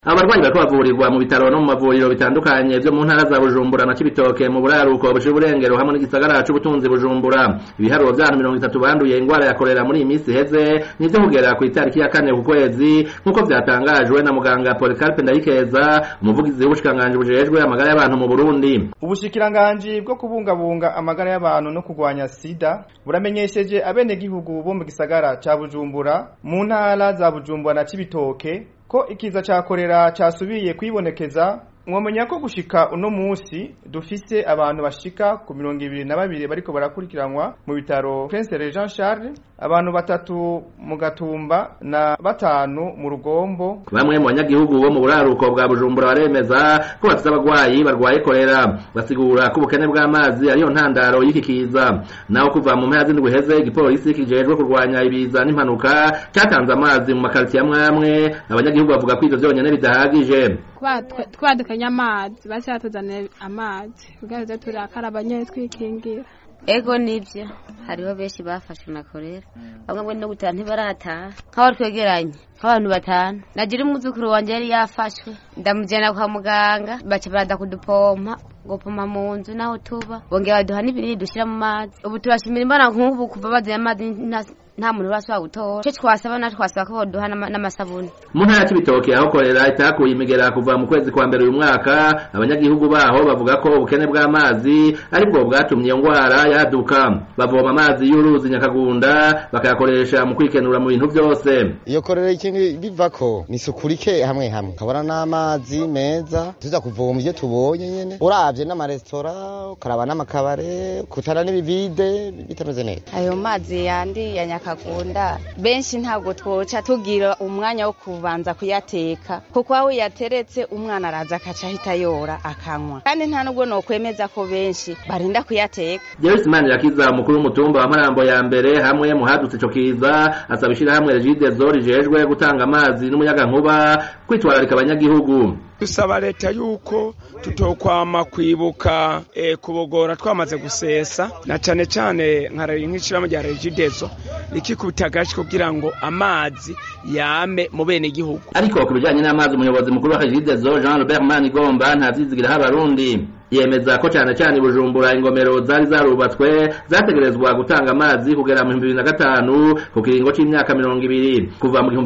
abarwayi bariko bavurirwa mu bitaro no mu mavuriro bitandukanye vyo mu ntara za bujumbura na cibitoke mu buraruko buciye uburengero hamwe n'igisagara c'ubutunzi bujumbura ibiharuro vy'abantu mirongo itatu banduye ingwara ya korera muri iyi misi iheze nivyo kugera kw'itariki ya kane ku kwezi nk'uko vyatangajwe na muganga polikarpe ndayikeza umuvugizi w'ubushikiranganji bujejwe amagara y'abantu mu burundi ubushikiranganji bwo kubungabunga amagara y'abantu no kurwanya sida buramenyesheje abenegihugu bo mu gisagara ca bujumbura mu ntara za bujumbura na cibitoke ko ikiza ca korera casubiye kwibonekeza mwomenya ko gushika uno musi dufise abantu bashika ku mirongo ibiri na babiri bariko barakurikiranwa mu bitaro Prince Jean Charles abantu batatu mu gatumba na batanu mu rugombo bamwe mu banyagihugu bo mu buraruko bwa bujumbura baremeza ko bafise abagwayi barwaye korera basigura ko ubukene bw'amazi ariyo ntandaro y'iki kiza naho kuva mu mpera z'indwi heze igipolisi kijejwe kurwanya ibiza n'impanuka cyatanze amazi mu makaritiye amwe amwe abanyagihugu bavuga ko ivyo vyonyene bidahagije twadukanye amazi basi batuzanira amazi kugira ngo turakaraba nyene twikingira ego nivyo hariho benshi bafashwe na korera bamwe ngo no gutaha ntibarataha nk'abari twegeranye nk'abantu batanu nagira umwuzukuru wanje yari yafashwe ndamujana kwa muganga baca barada kudupompa gupoma mu nzu naho tuba bongera baduha n'ibinini dushira mu mazi ubu turashimira imbona nk'ubu kuva bazanye amazi nta muntu urashobora gutora ico twasaba na twasaba ko boduha n'amasabuni mu ntara y'ibitoke aho korera itakuye imigera kuva mu kwezi kwa mbere uyu mwaka abanyagihugu baho bavuga ko ubukene bw'amazi aribwo bwatumye iyo ngwara yaduka bavoma amazi y'uruzi nyakagunda bakayakoresha mu kwikenura mu bintu vyose iyo korera ikintu bivako ni isuku rike hamwe hamwe ukabona n'amazi meza tuza kuvoma ivyo tubonye nyene uravye n'amaresitora ukaraba n'amakabare kutana n'ibivide bitameze neza ayo mazi yandi ya nyakagunda benshi ntabwo twoca tugira umwanya wo kubanza kuyateka kuko aho yateretse umwana araza akaca ahita yora akanywa kandi nta nubwo nokwemeza ko benshi barinda kuyateka Joyce Manirakiza umukuru w'umutumba wa Marambo ya mbere hamwe mu hadutse ico kiza asaba ishirahamwe Regideso rijejwe gutanga amazi n'umuyagankuba kwitwararika abanyagihugu dusaba leta yuko tutokwama kwibuka e, kubogora twamaze gusesa na cane cane nk'ishirahamwe rya Regideso rikikubita agashi kugira ngo amazi yame mu bene gihugu ariko ku bijanye n'amazi umuyobozi mukuru wa Regideso Jean Robert Manigomba ntavyizigira abarundi yemeza ko cyane cyane bujumbura ingomero zari zarubatswe zategerezwa gutanga amazi kugera mu 2005 ku kiringo c'imyaka 200 kuva mu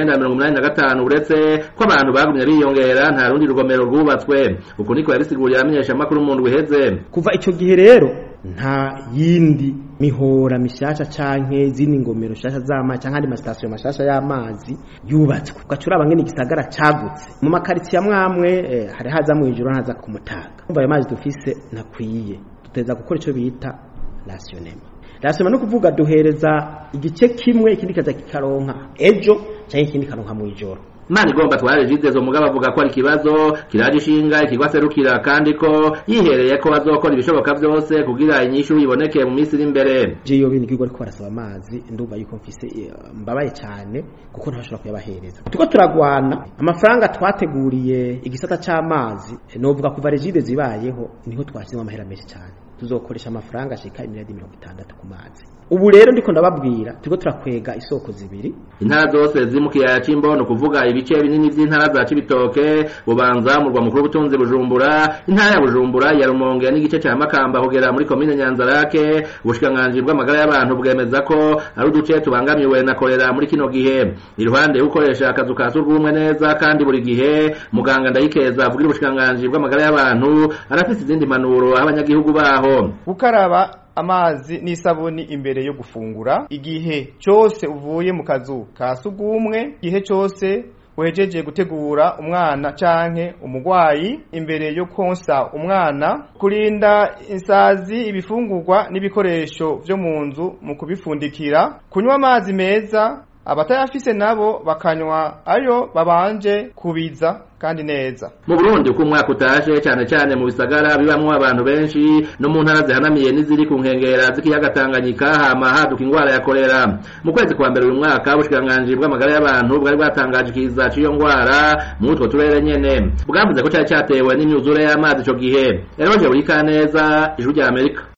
1985 uretse ko abantu bagumye biyongera nta rundi rugomero rwubatswe uko niko yabisiguriye amenyesha makuru mu ndwi heze kuva ico gihe rero nta yindi mihora mishasha canke zindi ngomero shasha z'amazi canke andi masitasiyo mashasha y'amazi yubatswe ugacura abangene igisagara cagutse mu makaritsiye amwe amwe eh, hari haza mu ijoro ntaza ku mutaga umva ayo mazi dufise nakwiye duteza gukora ico bita rasionema rasionema no kuvuga duhereza igice kimwe ikindi kaza kikaronka ejo canke ikindi karonka mu ijoro Imana igomba tware jidezo mugabo avuga ko ari ikibazo kiraje ishinga ikigwa serukira kandi ko yihereye ko bazokora ibishoboka byose kugira inyishu iboneke mu minsi iri imbere je yo bindi kigwa ariko barasaba amazi ndumva yuko mfise mbabaye cyane kuko ntashobora kuyabahereza tuko turagwana amafaranga twateguriye igisata c'amazi novuga kuva regide zibayeho niho twashizemo amahera menshi cyane tuzokoresha amafaranga ashika imiriyadi mirongo itandatu ku mazi ubu rero ndiko ndababwira turiko turakwega isoko zibiri intara zose ziri mu kiyaya c'imbono kuvuga ibice binini vy'intara za cibitoke bubanza murwa mukuru w'ubutunzi bujumbura intara ya bujumbura ya rumonge n'igice ca makamba kugera muri komine nyanzarake ubushikiranganji bw'amagara y'abantu bwemeza ko ari uduce tubangamiwe na korera muri kino gihe iruhande yo gukoresha akazu ka surwumwe neza kandi buri gihe muganga ndayikeza avugira ubushikiranganji bw'amagara y'abantu arafise izindi manuro aho abanyagihugu baho gukaraba amazi n'isabuni imbere yo gufungura igihe cyose uvuye mu kazu ka sugumwe igihe cyose wejeje gutegura umwana canke umugwayi imbere yo konsa umwana kurinda insazi ibifungurwa n'ibikoresho vyo mu nzu mu kubifundikira kunywa amazi meza abatayafise nabo bakanywa ayo babanje kubiza kandi neza mu Burundi uko umwaka utaje cyane cyane mu bisagara bibamwo abantu benshi no mu ntara zihanamiye n'iziri ku nkengera z'ikiyaga Tanganyika hama haduka ingwara ya kolera mu kwezi kwa mbere uyu mwaka ubushikiranganji bw'amagara y'abantu bwari bwatangaje ikiza c'iyo ngwara mu utwo turere nyene bwavuze ko cyari cyatewe n'imyuzure y'amazi ico gihe Eroje Burikaneza ijuru rya Amerika